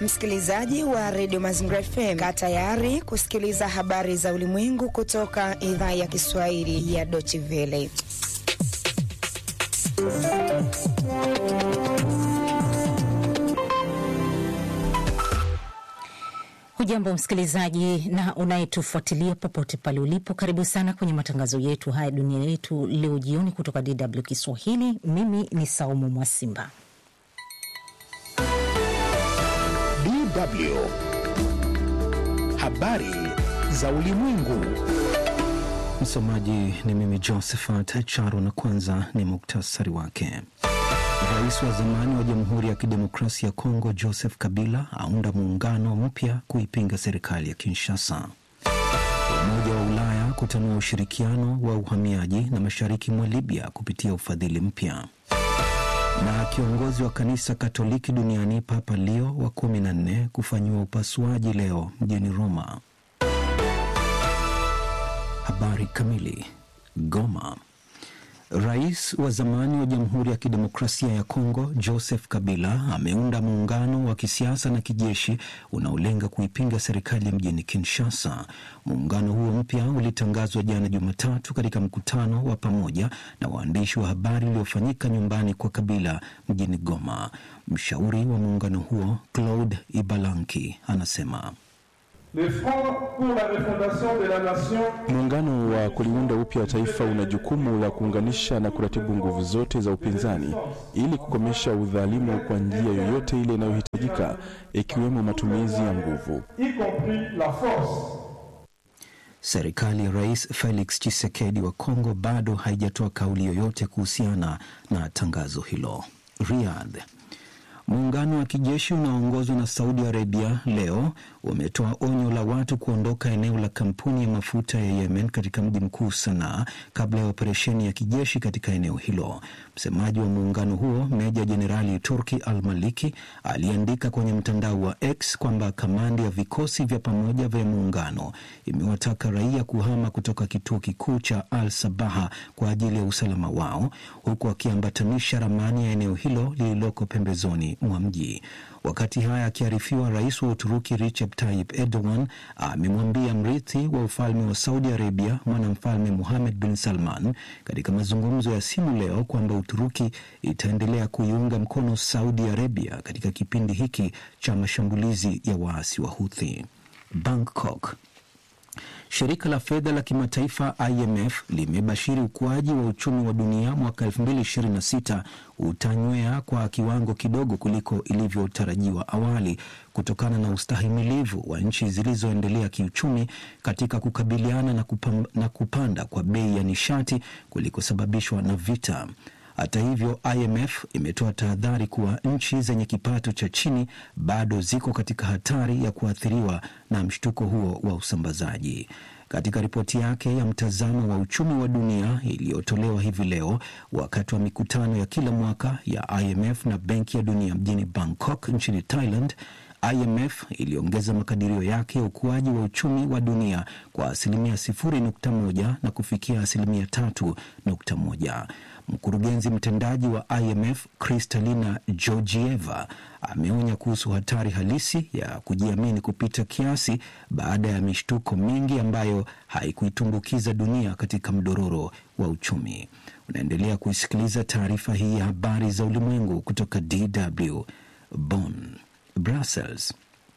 Msikilizaji wa redio Mazingira FM, kaa tayari kusikiliza habari za ulimwengu kutoka idhaa ya Kiswahili ya Deutsche Welle. Hujambo msikilizaji na unayetufuatilia popote pale ulipo, karibu sana kwenye matangazo yetu haya dunia yetu leo jioni kutoka DW Kiswahili. Mimi ni Saumu Mwasimba. DW habari za ulimwengu. Msomaji ni mimi Josephat Charo, na kwanza ni muktasari wake. Rais wa zamani wa Jamhuri ya Kidemokrasia ya Kongo Joseph Kabila aunda muungano mpya kuipinga serikali ya Kinshasa. Umoja wa Ulaya kutanua ushirikiano wa uhamiaji na mashariki mwa Libya kupitia ufadhili mpya. Na kiongozi wa kanisa Katoliki duniani Papa Leo wa kumi na nne kufanyiwa upasuaji leo mjini Roma. Habari kamili. Goma. Rais wa zamani wa Jamhuri ya Kidemokrasia ya Kongo Joseph Kabila ameunda muungano wa kisiasa na kijeshi unaolenga kuipinga serikali mjini Kinshasa. Muungano huo mpya ulitangazwa jana Jumatatu katika mkutano wa pamoja na waandishi wa habari uliofanyika nyumbani kwa Kabila mjini Goma. Mshauri wa muungano huo Claude Ibalanki anasema Muungano wa kuliunda upya taifa una jukumu la kuunganisha na kuratibu nguvu zote za upinzani ili kukomesha udhalimu kwa njia yoyote ile inayohitajika, ikiwemo matumizi ya nguvu. Serikali ya Rais Felix Tshisekedi wa Kongo bado haijatoa kauli yoyote kuhusiana na tangazo hilo. Riyadh. Muungano wa kijeshi unaoongozwa na Saudi Arabia leo umetoa onyo la watu kuondoka eneo la kampuni ya mafuta ya Yemen katika mji mkuu Sanaa kabla ya operesheni ya kijeshi katika eneo hilo. Msemaji wa muungano huo Meja Jenerali Turki Al Maliki aliandika kwenye mtandao wa X kwamba kamandi ya vikosi vya pamoja vya muungano imewataka raia kuhama kutoka kituo kikuu cha Al Sabaha kwa ajili ya usalama wao, huku akiambatanisha ramani ya eneo hilo lililoko pembezoni mwa mji. Wakati haya akiarifiwa, rais wa Uturuki Recep Tayyip Erdogan amemwambia mrithi wa ufalme wa Saudi Arabia mwanamfalme Muhamed bin Salman katika mazungumzo ya simu leo kwamba Uturuki itaendelea kuiunga mkono Saudi Arabia katika kipindi hiki cha mashambulizi ya waasi wa Houthi. Bangkok. Shirika la fedha la kimataifa IMF limebashiri ukuaji wa uchumi wa dunia mwaka 2026 utanywea kwa kiwango kidogo kuliko ilivyotarajiwa awali kutokana na ustahimilivu wa nchi zilizoendelea kiuchumi katika kukabiliana na, kupam, na kupanda kwa bei ya nishati kulikosababishwa na vita. Hata hivyo, IMF imetoa tahadhari kuwa nchi zenye kipato cha chini bado ziko katika hatari ya kuathiriwa na mshtuko huo wa usambazaji. Katika ripoti yake ya mtazamo wa uchumi wa dunia iliyotolewa hivi leo wakati wa mikutano ya kila mwaka ya IMF na Benki ya Dunia mjini Bangkok nchini Thailand, IMF iliongeza makadirio yake ya ukuaji wa uchumi wa dunia kwa asilimia 0.1 na kufikia asilimia 3.1. Mkurugenzi mtendaji wa IMF Kristalina Georgieva ameonya kuhusu hatari halisi ya kujiamini kupita kiasi baada ya mishtuko mingi ambayo haikuitumbukiza dunia katika mdororo wa uchumi. Unaendelea kuisikiliza taarifa hii ya habari za ulimwengu kutoka DW Bonn. Brussels.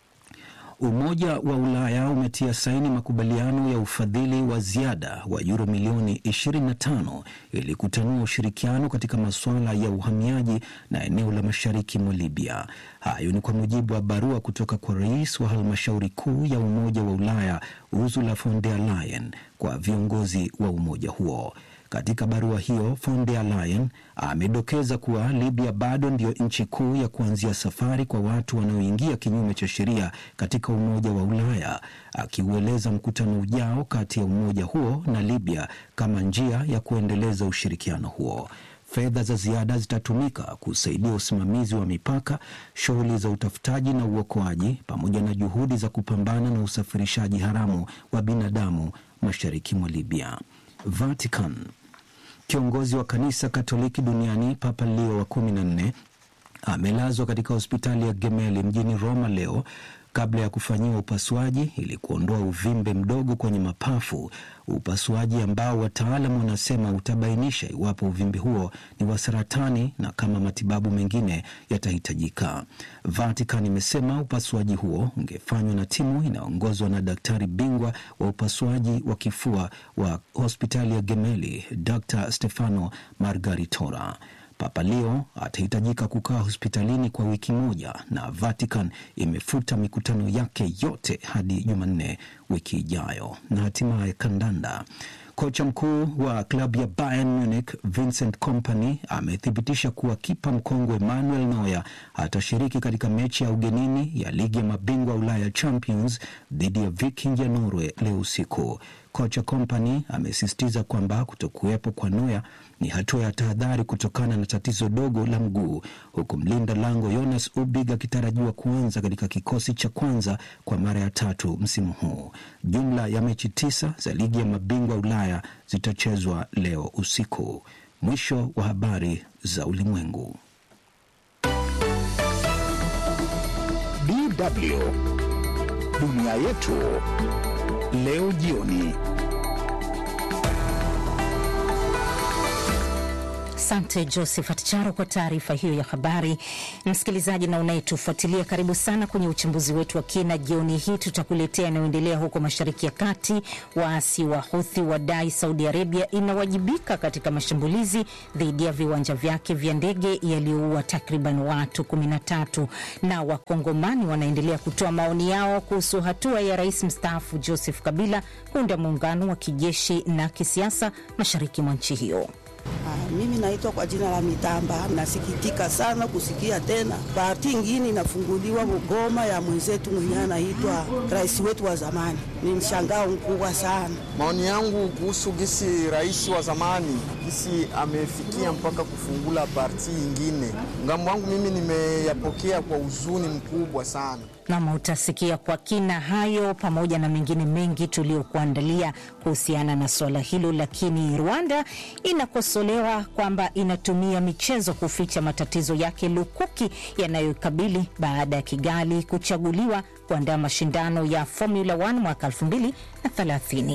Umoja wa Ulaya umetia saini makubaliano ya ufadhili wa ziada wa yuro milioni 25 ili kutanua ushirikiano katika masuala ya uhamiaji na eneo la mashariki mwa Libya. Hayo ni kwa mujibu wa barua kutoka kwa rais wa halmashauri kuu ya Umoja wa Ulaya Ursula von der Leyen kwa viongozi wa umoja huo. Katika barua hiyo von der Leyen amedokeza kuwa Libya bado ndiyo nchi kuu ya kuanzia safari kwa watu wanaoingia kinyume cha sheria katika Umoja wa Ulaya, akiueleza mkutano ujao kati ya umoja huo na Libya kama njia ya kuendeleza ushirikiano huo. Fedha za ziada zitatumika kusaidia usimamizi wa mipaka, shughuli za utafutaji na uokoaji, pamoja na juhudi za kupambana na usafirishaji haramu wa binadamu mashariki mwa Libya. Vatican. Kiongozi wa kanisa Katoliki duniani Papa Leo wa kumi na nne amelazwa katika hospitali ya Gemelli mjini Roma leo kabla ya kufanyiwa upasuaji ili kuondoa uvimbe mdogo kwenye mapafu, upasuaji ambao wataalamu wanasema utabainisha iwapo uvimbe huo ni wa saratani na kama matibabu mengine yatahitajika. Vatican imesema upasuaji huo ungefanywa na timu inayoongozwa na daktari bingwa wa upasuaji wa kifua wa hospitali ya Gemelli, Dr Stefano Margaritora. Papa Leo atahitajika kukaa hospitalini kwa wiki moja na Vatican imefuta mikutano yake yote hadi Jumanne wiki ijayo. Na hatimaye kandanda. Kocha mkuu wa klabu ya Bayern Munich Vincent Kompany amethibitisha kuwa kipa mkongwe Manuel Neuer atashiriki katika mechi ya ugenini ya ligi ya mabingwa Ulaya Champions dhidi ya Viking ya Norway leo usiku. Kocha Kompany amesisitiza kwamba kutokuwepo kwa Neuer ni hatua ya tahadhari kutokana na tatizo dogo la mguu, huku mlinda lango Jonas Ubig akitarajiwa kuanza katika kikosi cha kwanza kwa mara ya tatu msimu huu. Jumla ya mechi tisa za ligi ya mabingwa Ulaya zitachezwa leo usiku. Mwisho wa habari za ulimwengu. DW dunia yetu leo jioni. Asante Josephat Charo kwa taarifa hiyo ya habari. Msikilizaji na unayetufuatilia, karibu sana kwenye uchambuzi wetu wa kina jioni hii. Tutakuletea yanayoendelea huko Mashariki ya Kati. Waasi wa Huthi wadai Saudi Arabia inawajibika katika mashambulizi dhidi ya viwanja vyake vya ndege yaliyoua takriban watu 13, na Wakongomani wanaendelea kutoa maoni yao kuhusu hatua ya rais mstaafu Joseph Kabila kuunda muungano wa kijeshi na kisiasa mashariki mwa nchi hiyo. Ah, mimi naitwa kwa jina la Mitamba. Nasikitika sana kusikia tena parti ingine inafunguliwa Mugoma ya mwenzetu mwenyewe anaitwa rais wetu wa zamani. Ni mshangao mkubwa sana. Maoni yangu kuhusu gisi rais wa zamani gisi amefikia mpaka kufungula parti ingine, ngambo wangu mimi nimeyapokea kwa huzuni mkubwa sana. Nam, utasikia kwa kina hayo pamoja na mengine mengi tuliokuandalia kuhusiana na suala hilo. Lakini Rwanda inakosolewa kwamba inatumia michezo kuficha matatizo yake lukuki yanayokabili baada ya Kigali kuchaguliwa kuandaa mashindano ya Formula 1 mwaka 2030.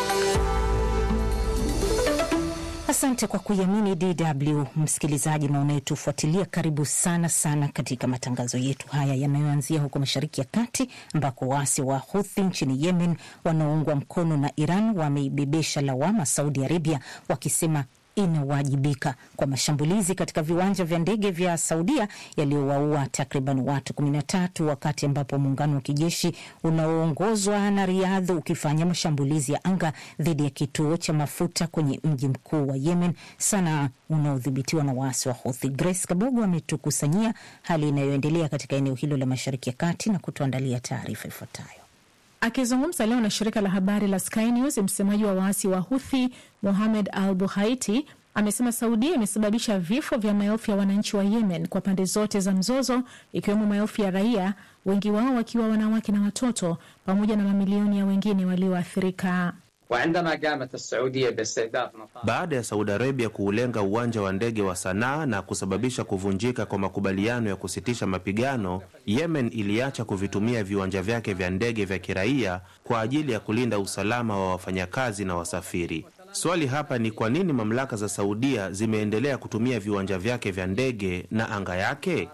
Asante kwa kuiamini DW msikilizaji na unayetufuatilia, karibu sana sana katika matangazo yetu haya yanayoanzia huko Mashariki ya Kati, ambako waasi wa Huthi nchini Yemen wanaoungwa mkono na Iran wameibebesha lawama Saudi Arabia wakisema inawajibika kwa mashambulizi katika viwanja vya ndege vya Saudia yaliyowaua takriban watu 13 wakati ambapo muungano wa kijeshi unaoongozwa na Riadh ukifanya mashambulizi ya anga dhidi ya kituo cha mafuta kwenye mji mkuu wa Yemen, Sanaa, unaodhibitiwa na waasi wa Houthi. Grace Kabogo ametukusanyia hali inayoendelea katika eneo hilo la Mashariki ya Kati na kutuandalia taarifa ifuatayo. Akizungumza leo na shirika la habari la Sky News, msemaji wa waasi wa Huthi Mohamed Al Buhaiti amesema Saudia imesababisha vifo vya maelfu ya wananchi wa Yemen kwa pande zote za mzozo, ikiwemo maelfu ya raia, wengi wao wakiwa wanawake na watoto, pamoja na mamilioni ya wengine walioathirika. Baada ya Saudi Arabia kuulenga uwanja wa ndege wa Sanaa na kusababisha kuvunjika kwa makubaliano ya kusitisha mapigano, Yemen iliacha kuvitumia viwanja vyake vya ndege vya kiraia kwa ajili ya kulinda usalama wa wafanyakazi na wasafiri. Swali hapa ni kwa nini mamlaka za Saudia zimeendelea kutumia viwanja vyake vya ndege na anga yake?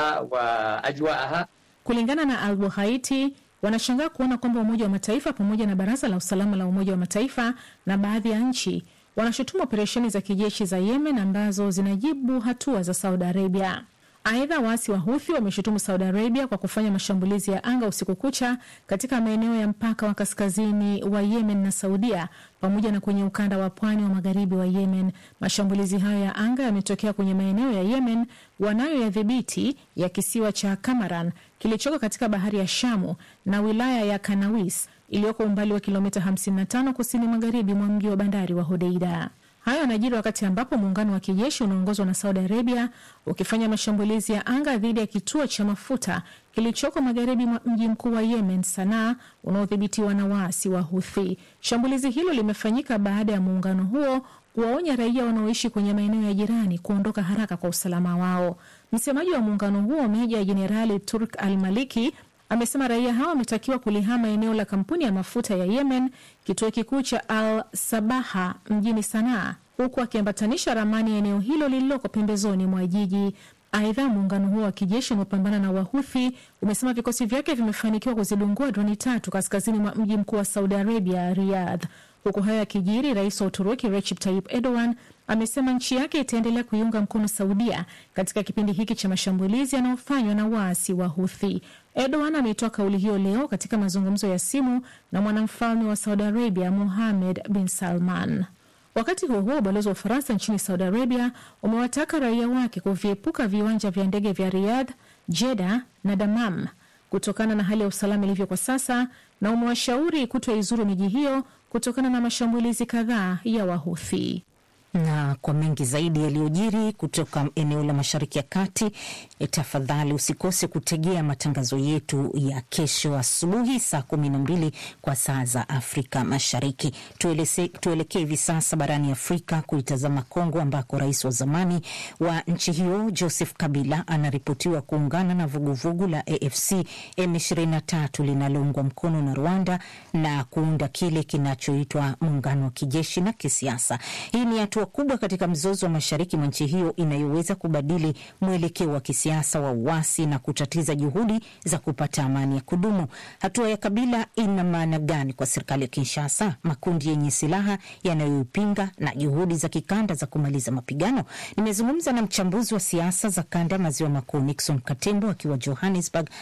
Kulingana na Al Buhaiti, wanashangaa kuona kwamba Umoja wa Mataifa pamoja na Baraza la Usalama la Umoja wa Mataifa na baadhi ya nchi wanashutumu operesheni za kijeshi za Yemen ambazo zinajibu hatua za Saudi Arabia. Aidha, waasi wa Huthi wameshutumu Saudi Arabia kwa kufanya mashambulizi ya anga usiku kucha katika maeneo ya mpaka wa kaskazini wa Yemen na Saudia pamoja na kwenye ukanda wa pwani wa magharibi wa Yemen. Mashambulizi hayo ya anga yametokea kwenye maeneo ya Yemen wanayoyadhibiti ya kisiwa cha Kamaran kilichoko katika bahari ya Shamu na wilaya ya Kanawis iliyoko umbali wa kilomita 55 kusini magharibi mwa mji wa bandari wa Hodeida. Hayo yanajiri wakati ambapo muungano wa kijeshi unaongozwa na Saudi Arabia ukifanya mashambulizi ya anga dhidi ya kituo cha mafuta kilichoko magharibi mwa mji mkuu wa Yemen, Sanaa, unaodhibitiwa na waasi wa Huthi. Shambulizi hilo limefanyika baada ya muungano huo kuwaonya raia wanaoishi kwenye maeneo ya jirani kuondoka haraka kwa usalama wao. Msemaji wa muungano huo Meja Jenerali Turk Al Maliki amesema raia hao wametakiwa kulihama eneo la kampuni ya mafuta ya Yemen, kituo kikuu cha Al Sabaha mjini Sanaa, huku akiambatanisha ramani ya eneo hilo lililoko pembezoni mwa jiji. Aidha, muungano huo wa kijeshi unaopambana na Wahuthi umesema vikosi vyake vimefanikiwa kuzidungua droni tatu kaskazini mwa mji mkuu wa Saudi Arabia, Riyadh. Huku hayo yakijiri, rais wa Uturuki Recep Tayyip Erdogan amesema nchi yake itaendelea kuiunga mkono Saudia katika kipindi hiki cha mashambulizi yanayofanywa na waasi wa Huthi. Erdogan ameitoa kauli hiyo leo katika mazungumzo ya simu na mwanamfalme wa Saudi Arabia Mohammed bin Salman. Wakati huo huo, ubalozi wa Ufaransa nchini Saudi Arabia umewataka raia wake kuviepuka viwanja vya ndege vya Riyadh, Jeddah na Damam kutokana na hali ya usalama ilivyo kwa sasa, na umewashauri kutoizuru miji hiyo kutokana na mashambulizi kadhaa ya Wahuthi na kwa mengi zaidi yaliyojiri kutoka eneo la Mashariki ya Kati, tafadhali usikose kutegea matangazo yetu ya kesho asubuhi saa kumi na mbili kwa saa za Afrika Mashariki. Tuelekee hivi sasa barani Afrika kuitazama Kongo, ambako rais wa zamani wa nchi hiyo Joseph Kabila anaripotiwa kuungana na vuguvugu la AFC M23 linaloungwa mkono na Rwanda na kuunda kile kinachoitwa muungano wa kijeshi na kisiasa. Hii ni hatua kubwa katika mzozo wa mashariki mwa nchi hiyo inayoweza kubadili mwelekeo wa kisiasa wa uasi na kutatiza juhudi za kupata amani ya kudumu. Hatua ya Kabila ina maana gani kwa serikali ya Kinshasa, makundi yenye silaha yanayoipinga na juhudi za kikanda za kumaliza mapigano? Nimezungumza na mchambuzi wa siasa za kanda ya maziwa makuu Nixon Katembo akiwa Johannesburg